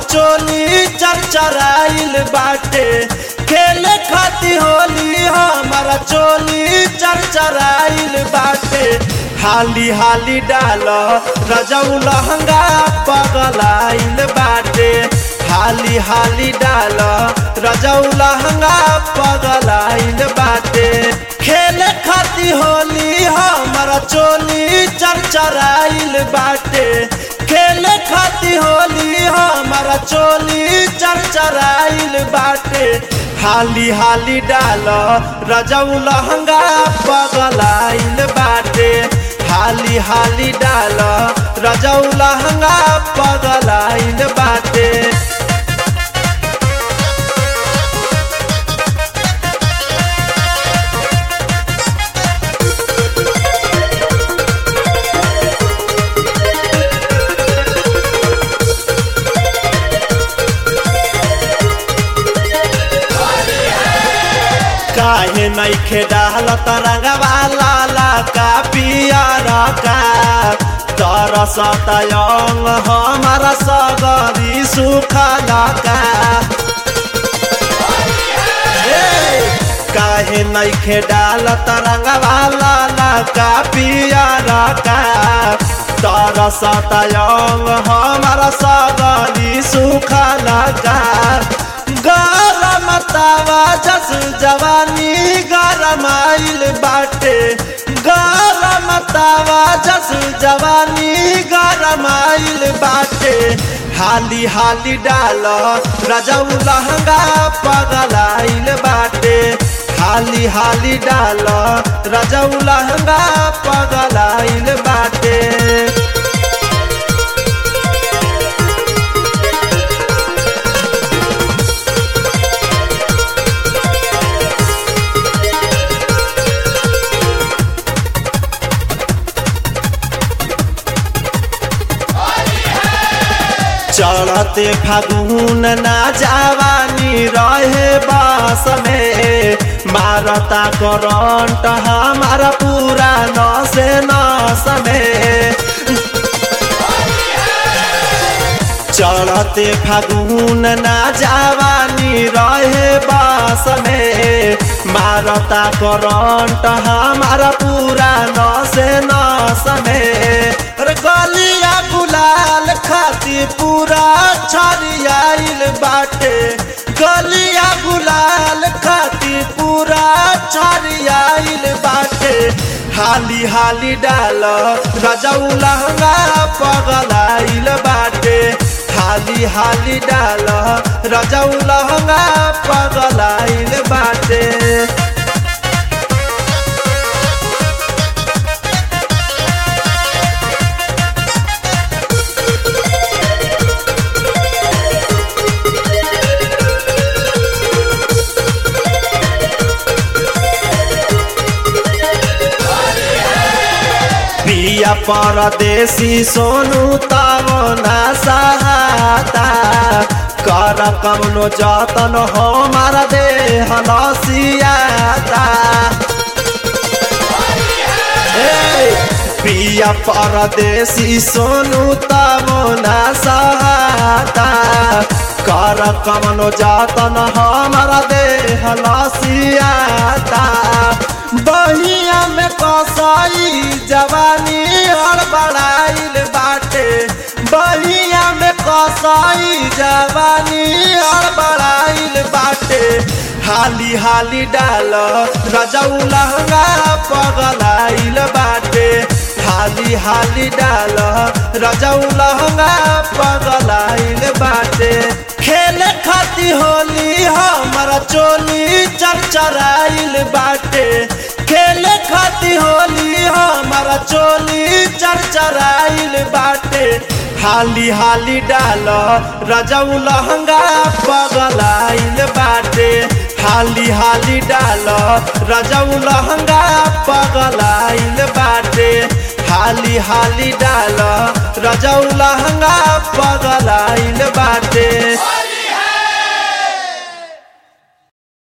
चोली चरचराइल बाटे खेले खाती होली हमारा चोली चरचराइल बाटे हाली हाली डाल रजऊ लहंगा पगलाइल बाटे हाली हाली डाल रजऊ लहंगा पगलाइल बाटे खेले खाती होली हमारा चोली चरचराइल बाटे खेले खाती होली हमारा चोली चरचराइल बाटे हाली हाली डाल रजऊ लहंगा पगलाइल बाटे हाली हाली डाल रजऊ लहंगा पगलाइल बाटे काहे नइखे डाल तरंगवा लाला का पियारा का तरसत अंग हमारा सगरी सुखला का काहे नइखे डाल तरंगवा लाला का पियारा का तरसत अंग हमारा सगरी सुखला का गरम तावा जस जवानी गरमाइल बाटे गरम तावा जस जवानी गरमाइल बाटे हाली हाली डाल रजऊ लहंगा पगलाइल बाटे हाली हाली डाल रजऊ लहंगा पगलाइल बाटे चढ़ते फागुन ना जवानी रहे बास में मारता करंट हमारा पूरा नस नस में चढ़ते फागुन ना जवानी रहे बास में मारता करंट हमारा पूरा नस नस में गलिया गुलाल खाती पूरा छरियाइल बाटे गलिया गुलाल खाती पूरा छरियाइल बाटे हाली हाली डाल रजऊ लहंगा पगलाइल बाटे हाली हाली डाल रजऊ लहंगा पगलाइल बाटे पिया परदेसी सोनू तब ना सहाता कर कमनो जतन हमारा देह लसियाता पिया परदेसी सोनू तब ना सहाता कर कमनो जतन हमारा देह लसियाता बहिया में कसाई जवानी हड़बड़ाइल बाटे बहिया में कसाई जवानी हड़बड़ाइल बाटे हाली हाली डाल रजऊ लहंगा पगलाइल बाटे हाली हाली डाल रजऊ लहंगा पगलाइल बाटे खेले खाती होली हमारा चोली चरचराइल बाटे खेले खाती होली हमारा चोली चरचराइल बाटे हाली हाली डाल रजऊ लहंगा पगलाइल बाटे हाली हाली डाल रजऊ लहंगा पगलाइल बाटे हाली हाली डाल रजऊ लहंगा पगलाइल बाटे